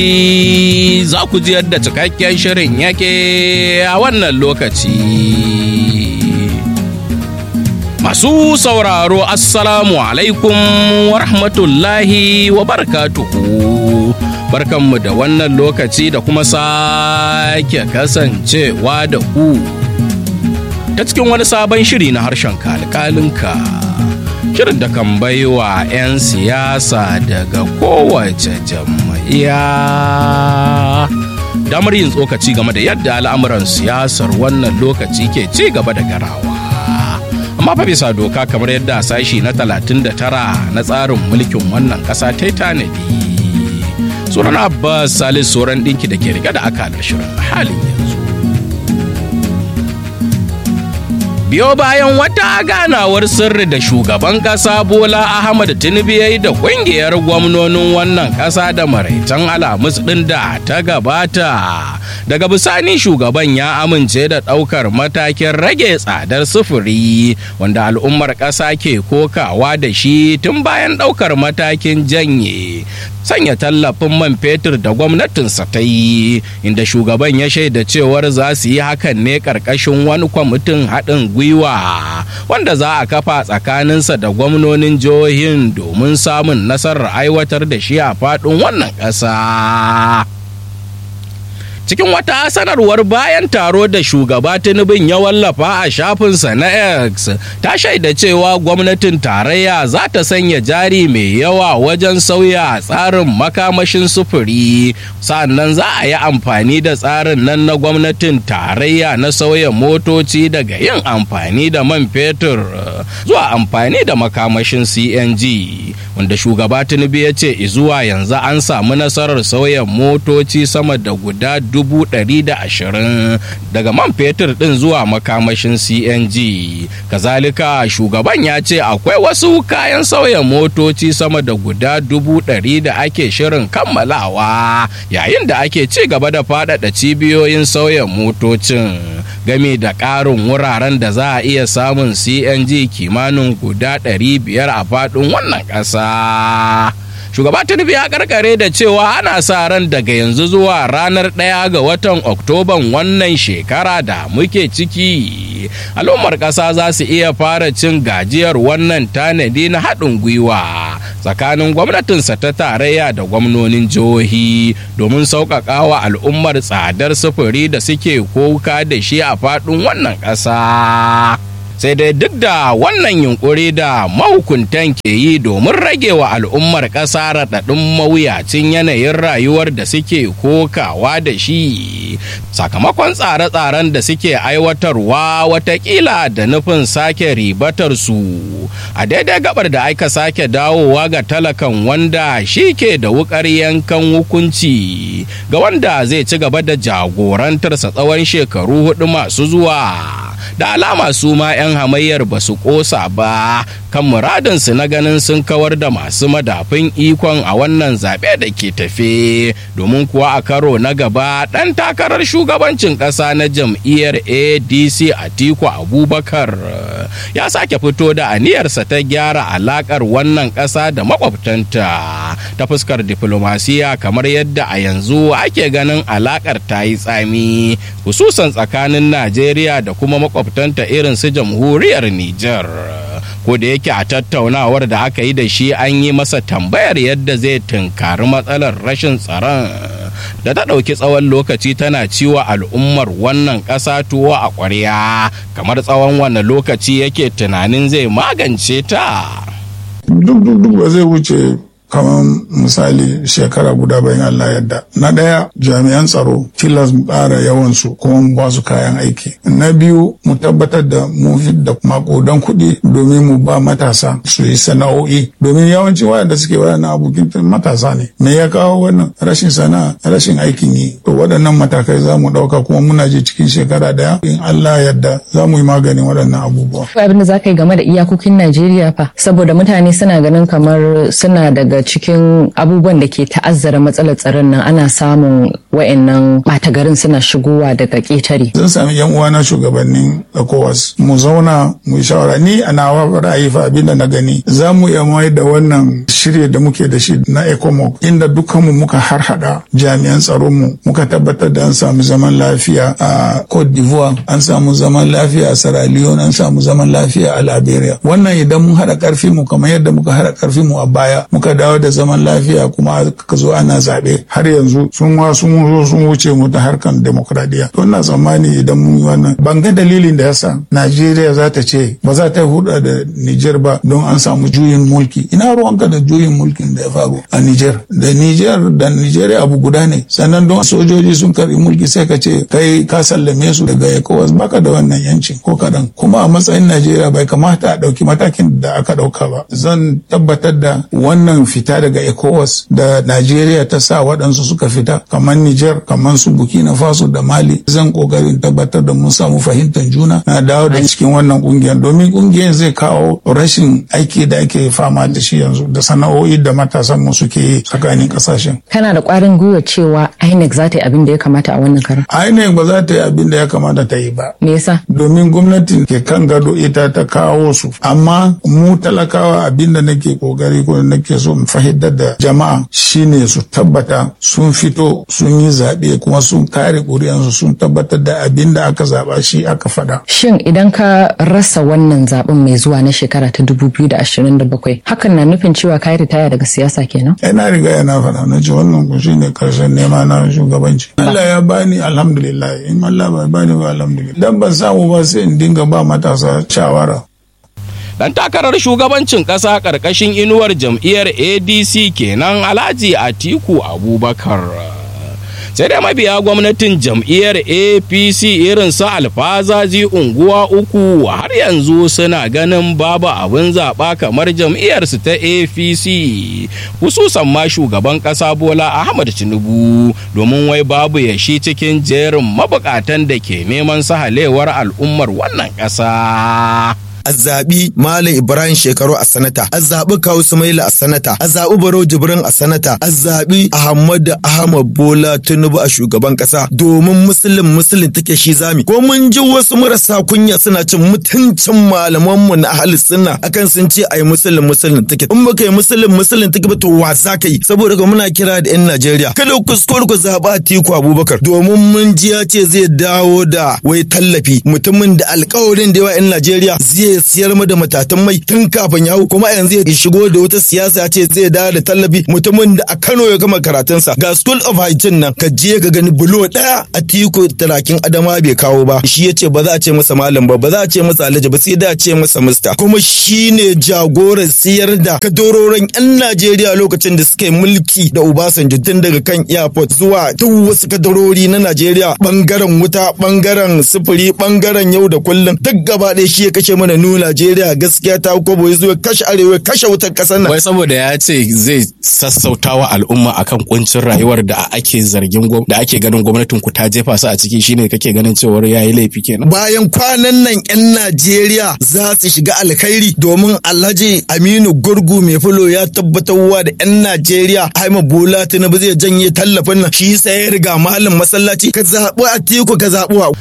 za ku ji yadda cikakken shirin yake a wannan lokaci. Masu sauraro Assalamu alaikum wa rahmatullahi wa barakatuhu. Barkanmu da wannan lokaci da kuma sake kasancewa da ku. Ta cikin wani sabon shiri na harshen kalkalinka. Shirin da kan baiwa 'yan siyasa daga kowace jam'iyya. Damar yin tsokaci game da yadda al'amuran siyasar wannan lokaci ke ci gaba da garawa. amma fa bisa doka kamar yadda sashi na 39 na tsarin mulkin wannan ƙasa ta yi tanadi sunan abbas salis sauran ɗinki da ke riga da akalar shirin halin yanzu biyo bayan wata ganawar sirri da shugaban ƙasa bola ahmad tinubu ya yi da ƙungiyar gwamnonin wannan ƙasa da maraitan alamus ɗin da ta gabata daga bisani shugaban ya amince da ɗaukar matakin rage tsadar sufuri wanda al'ummar ƙasa ke kokawa da shi tun bayan ɗaukar matakin janye sanya tallafin man fetur da gwamnatinsa ta yi inda shugaban ya shaida cewar za su yi hakan ne ƙarƙashin wani kwamitin haɗin gwiwa wanda za a kafa tsakaninsa da gwamnonin jihohin domin samun nasarar aiwatar da shi a faɗin wannan ƙasa. cikin wata sanarwar bayan taro da shugaba tinubin ya wallafa a shafinsa na x ta shaida cewa gwamnatin tarayya za ta sanya jari mai yawa wajen sauya tsarin makamashin sufuri sannan za a yi amfani da tsarin nan na gwamnatin tarayya na sauya motoci daga yin amfani da man fetur zuwa amfani da makamashin cng wanda shugaba tinubu ya ce zuwa yanzu an samu nasarar sauya motoci sama da guda dubu ɗari da ashirin daga man fetur ɗin zuwa makamashin cng kazalika shugaban ya ce akwai wasu kayan sauya motoci sama da guda dubu ɗari da ake shirin kammalawa yayin da ake ci gaba da faɗaɗa cibiyoyin sauya motocin game da ƙarin wuraren da za a iya samun cng kimanin guda 500 a faɗin wannan ƙasa. shugaba tinubu ya karkare da cewa ana sa ran daga yanzu zuwa ranar ɗaya ga watan oktoban wannan shekara da muke ciki al'ummar ƙasa za su iya fara cin gajiyar wannan tanadi na haɗin gwiwa tsakanin gwamnatinsa ta tarayya da gwamnonin jihohi domin sauƙaƙa wa al'ummar tsadar sufuri da suke koka da shi a faɗin wannan ƙasa. sai dai duk da wannan yunkuri da mahukuntan ke yi domin rage wa al'ummar ƙasa raɗaɗin mawuyacin yanayin rayuwar da suke kokawa da shi sakamakon tsare-tsaren da suke aiwatarwa watakila da nufin sake ribatar su a daidai gabar da aka sake dawowa ga talakan wanda shi ke da wukar yankan hukunci ga wanda zai ci gaba da jagorantarsa tsawon shekaru hudu masu zuwa da alama su ma 'yan hamayyar ba su kosa ba kan muradinsu na ganin sun kawar da masu madafin ikon a wannan zaɓe da ke tafe domin kuwa a karo na gaba ɗan takarar shugabancin ƙasa na jam'iyyar adc atiku abubakar ya sake fito da aniyarsa ta gyara alaƙar wannan ƙasa da makwabtanta ta fuskar diflomasiya kamar yadda a yanzu ake ganin alaƙar ta yi tsami hususan tsakanin najeriya da kuma makwabtanta irin su jamhuriyar Nijar. Ko da yake a tattaunawar da aka yi da shi an yi masa tambayar yadda zai tunkari matsalar rashin tsaron da ta ɗauki tsawon lokaci tana ciwa al'ummar wannan ƙasa tuwo a ƙwarya kamar tsawon wanne lokaci yake tunanin zai magance ta. Duk duk duk ba zai wuce kamar misali shekara guda bayan Allah yadda. Na ɗaya jami'an tsaro tilas mu ƙara yawansu kuma mu ba su kayan aiki. Na biyu mu tabbatar da mu da makodan kuɗi domin mu ba matasa su yi sana'o'i domin yawanci wayanda suke wayannan abokin matasa ne. Me ya kawo wannan rashin sana'a rashin aikin yi. To waɗannan matakai za mu ɗauka kuma muna je cikin shekara ɗaya in Allah yadda za mu yi maganin waɗannan abubuwa. Abin da za ka yi game da iyakokin Najeriya fa saboda mutane suna ganin kamar suna daga daga cikin abubuwan da ke ta'azzara matsalar tsaron nan ana samun wa'annan ɓata garin suna shigowa daga ƙetare. Zan sami yan uwana shugabannin ECOWAS mu zauna mu yi shawara ni a nawa ra'ayi fa abin da na gani za mu iya mai da wannan shirye da muke da shi na ECOMOG inda dukkanmu muka harhaɗa jami'an tsaron mu muka tabbatar da an samu zaman lafiya a Cote d'Ivoire an samu zaman lafiya a Sierra Leone an samu zaman lafiya a Liberia wannan idan mun haɗa ƙarfi mu kamar yadda muka haɗa ƙarfi mu a baya muka dawo da zaman lafiya kuma ka zo ana zaɓe har yanzu sun wa sun zo sun wuce mu ta harkan demokradiyya to ina tsammani idan mun yi wannan ban ga dalilin da yasa Najeriya za ta ce ba za ta huda da Niger ba don an samu juyin mulki ina ruwanka da juyin mulkin da ya faru a Niger da Niger da Nigeria abu guda ne sannan don sojoji sun karbi mulki sai ka ce kai ka sallame su daga ECOWAS baka da wannan yancin ko kadan kuma a matsayin Najeriya bai kamata a dauki matakin da aka dauka ba zan tabbatar da wannan fita daga ECOWAS da Najeriya ta sa waɗansu suka fita kamar Niger kamar su Burkina Faso da Mali zan kokarin tabbatar da mun samu fahimtar juna na dawo da cikin wannan kungiyar domin kungiyar zai kawo rashin aiki da ake fama da shi yanzu da sana'o'i da matasan mu suke yi tsakanin kasashen. Kana da ƙwarin gwiwa cewa INEC za ta yi abin da ya kamata a wannan karan? INEC ba za ta yi abin da ya kamata ta yi ba. Me yasa? Domin gwamnati ke kan gado ita ta kawo su. Amma mu talakawa abin da nake kokari ko nake so mu fahimtar da jama'a shine su tabbata sun fito sun yi zaɓe kuma sun kare ƙuri'ansu sun tabbatar da abin da aka zaɓa shi aka faɗa. Shin idan ka rasa wannan zaɓen mai zuwa na shekara ta 2027 hakan na nufin cewa ka yi ritaya daga siyasa kenan? Ina riga yana faɗa na ce wannan ku shine karshen nema na shugabanci. Allah ya bani alhamdulillah in Allah bai bani ba alhamdulillah. Dan ban samu ba sai in dinga ba matasa shawara. dan takarar shugabancin ƙasa ƙarƙashin inuwar jam'iyyar adc kenan alhaji atiku abubakar sai dai mabiya gwamnatin jam'iyyar apc irin su alfazazi unguwa uku har yanzu suna ganin babu abin zaɓa kamar jam'iyyarsu ta apc hususan ma shugaban ƙasa bola ahmad tinubu domin wai babu yashi cikin jerin mabukatan da ke neman sahalewar al'ummar wannan ƙasa. a zaɓi Malam Ibrahim Shekaru a sanata, a zaɓi Kawu Sumaila a sanata, a zaɓi Barau Jibrin a sanata, a zaɓi Ahmad Ahmad Bola Tinubu a shugaban ƙasa domin musulun musulun take shi zami. Ko mun ji wasu marasa kunya suna cin mutuncin malamanmu na ahli sunna akan sun ce ai musulun musulun take. In baka yi musulun musulun take ba to wa za ka yi saboda ka muna kira da 'yan Najeriya. Kada ku kuskure ku zaɓi Atiku Abubakar domin mun ji ya ce zai dawo da wai tallafi mutumin da alƙawarin da yawa 'yan Najeriya zai siyar mu da matatan mai tun kafin ya hau kuma yanzu ya shigo da wata siyasa ce zai dawo da tallafi mutumin da a Kano ya gama karatunsa ga School of Hygiene nan ka je ka gani bulo daya a tiku talakin adama bai kawo ba shi ya ce ba za a ce masa malam ba ba za a ce masa alhaji ba sai da a ce masa mista kuma shi ne jagoran siyar da kadororin yan Najeriya lokacin da suka yi mulki da Obasanjo tun daga kan airport zuwa duk wasu kadarori na Najeriya bangaren wuta bangaren sufuri bangaren yau da kullum duk gaba ɗaya shi ya kashe mana nu Najeriya gaskiya ta kobo ya zo kashe arewa kashe wutar kasar nan. Wai saboda ya ce zai sassautawa al'umma akan kuncin rayuwar da ake zargin da ake ganin gwamnatin ku ta jefa su a ciki shine kake ganin cewar yayi laifi kenan. Bayan kwanan nan 'yan Najeriya za su shiga alkhairi domin Alhaji Aminu Gurgu mai fulo ya tabbatarwa da 'yan Najeriya Haima Bola Tinubu zai janye tallafin nan shi sai ya riga malam masallaci ka zaɓi Atiku ka zaɓi